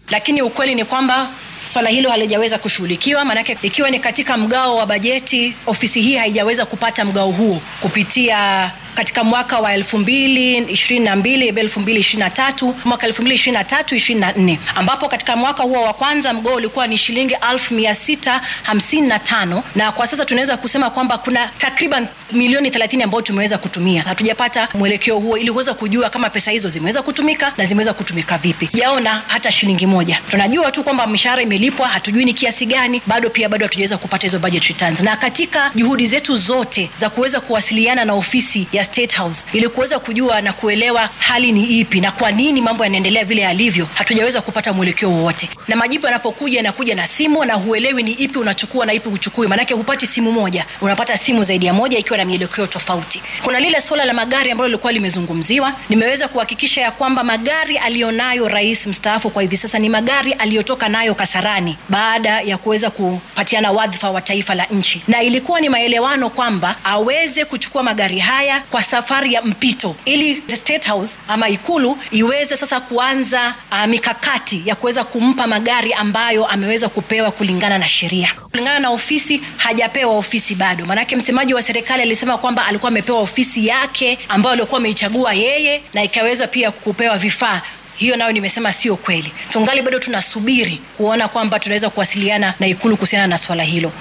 lakini ukweli ni kwamba swala hilo halijaweza kushughulikiwa, maanake ikiwa ni katika mgao wa bajeti, ofisi hii haijaweza kupata mgao huo kupitia katika mwaka wa 2022 2023 mwaka 2023 24 ambapo katika mwaka huo wa kwanza mgao ulikuwa ni shilingi 1655 na kwa sasa tunaweza kusema kwamba kuna takriban milioni 30 ambayo tumeweza kutumia. Hatujapata mwelekeo huo ili kuweza kujua kama pesa hizo zimeweza kutumika na zimeweza kutumika vipi. Jaona hata shilingi moja. Tunajua tu kwamba mishahara imelipwa, hatujui ni kiasi gani, bado pia bado hatujaweza kupata hizo budget returns. Na katika juhudi zetu zote za kuweza kuwasiliana na ofisi ya State House ili kuweza kujua na kuelewa hali ni ipi na kwa nini mambo yanaendelea vile yalivyo, hatujaweza kupata mwelekeo wowote. Na majibu yanapokuja yanakuja na simu na huelewi ni ipi unachukua na ipi uchukui, maanake hupati simu moja, unapata simu zaidi ya moja ikiwa na mielekeo tofauti. Kuna lile suala la magari ambalo lilikuwa limezungumziwa. Nimeweza kuhakikisha ya kwamba magari aliyonayo rais mstaafu kwa hivi sasa ni magari aliyotoka nayo Kasarani baada ya kuweza kupatiana wadhifa wa taifa la nchi, na ilikuwa ni maelewano kwamba aweze kuchukua magari haya kwa safari ya mpito ili State House ama ikulu iweze sasa kuanza uh, mikakati ya kuweza kumpa magari ambayo ameweza kupewa kulingana na sheria. Kulingana na ofisi, hajapewa ofisi bado, maanake msemaji wa serikali alisema kwamba alikuwa amepewa ofisi yake ambayo alikuwa ameichagua yeye na ikaweza pia kupewa vifaa hiyo nayo nimesema sio kweli. Tungali bado tunasubiri kuona kwamba tunaweza kuwasiliana na ikulu kuhusiana na swala hilo.